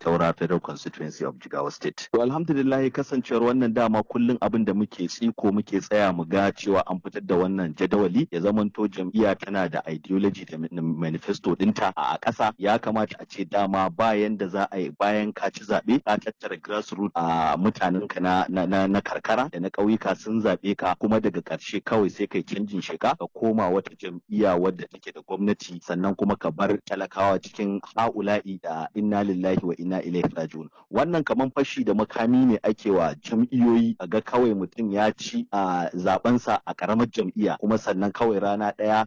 Taura Federal Constituency of Jigawa State. To alhamdulillah kasancewar wannan dama kullum abin da muke tsiko muke tsaya mu ga cewa an fitar da wannan jadawali ya zamanto jam'iyya tana da ideology da manifesto dinta a ƙasa ya kamata a ce dama bayan da za a yi bayan ka ci zaɓe ka tattara grassroots a mutanen ka na, na, na, karkara da na ƙauyuka sun zaɓe ka kuma daga ƙarshe kawai sai kai canjin sheka ka koma wata jam'iyya wadda take da gwamnati sannan kuma ka bar talakawa cikin ha'ula'i da inna lillahi wa inna ilaihi raji'un wannan kaman fashi da makami ne ake wa jam'iyyoyi a ga kawai mutum ya ci a zabensa a karamar jam'iyya kuma sannan kawai rana ɗaya